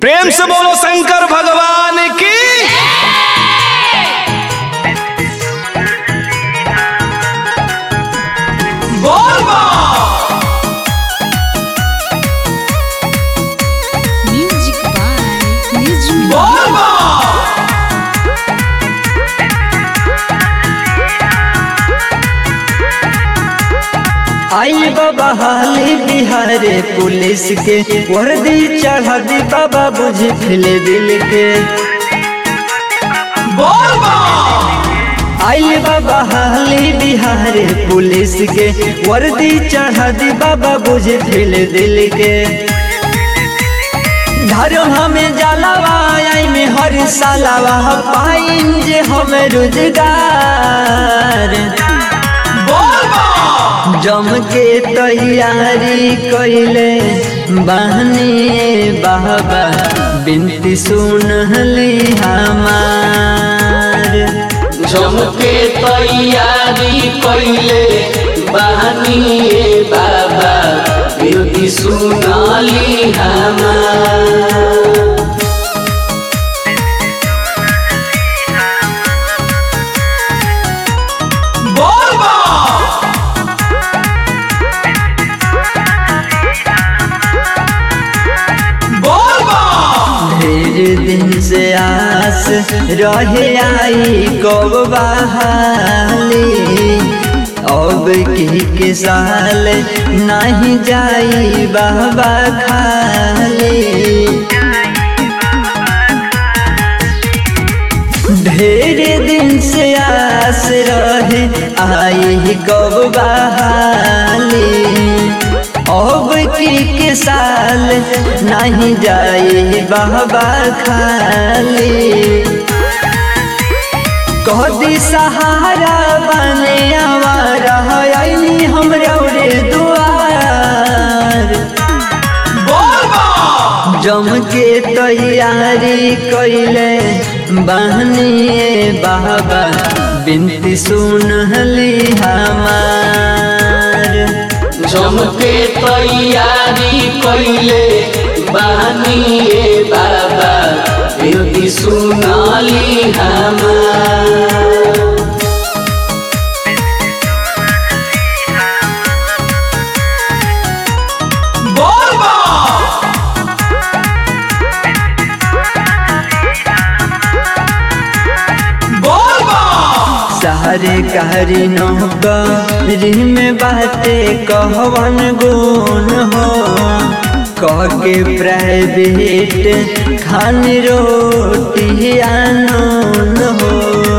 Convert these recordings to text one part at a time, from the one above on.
प्रेम से बोलो शंकर भगवान की बोल बा Music by Nizmi. बोल बा आई बाबा हाली बिहारे पुलिस के वर्दी चढ़ा दी बाबा बुझ फिले दिल के बोल बा आई बाबा हाली बिहारे पुलिस के वर्दी चढ़ा दी बाबा बुझ फिले दिल के धरो हमें जलावा आई में हर सालावा पाइन जे हमें रोजगार बोल बा जम के तैयारी कैले बहनी बाबा बिनती सुनली हमार जमके तैयारी कैले बहनी बाबा बिरती सुनाली हमार बोल बा बोल बा ढेर दिन से आस रहे आई कब बहाली अब की के साल नहीं जाई बाबा खाली ढेर दिन से आस रहे आई कब बहाली अब की के साल नहीं जाए बाबा खाली कदी सहारा बने आवारा आई हमरा रे दुआर बोल बा जम के तैयारी कैले बहनी बाबा बिनती सुनली हमार जमके तैयारी कैले बहनी बाबा बिरती सुनाली हमार बोल बा बोल बा सारे कहरी नौकरी में बाते कहवन गुण हो कह के प्राइवेट खान रोटी आनून हो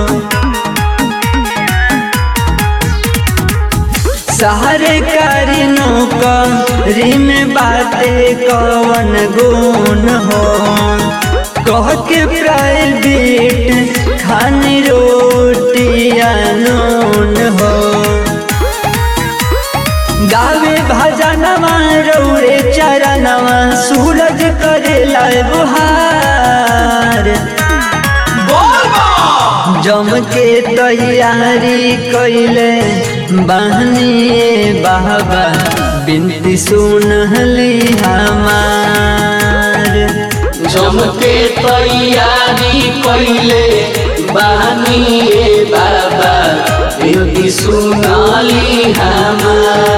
सारे करी नौकरी में बाते कवन गुण हो कह के प्राइवेट खान रोटी आनून हो गावे भजनवा रौरे चरणवा सूरज करेला बुहार बोल बा जम के तैयारी कैले बहनी बाबा बिनती सुनली हमार जमके तैयारी कैले बहनी बाबा बिरती सुनाली हमार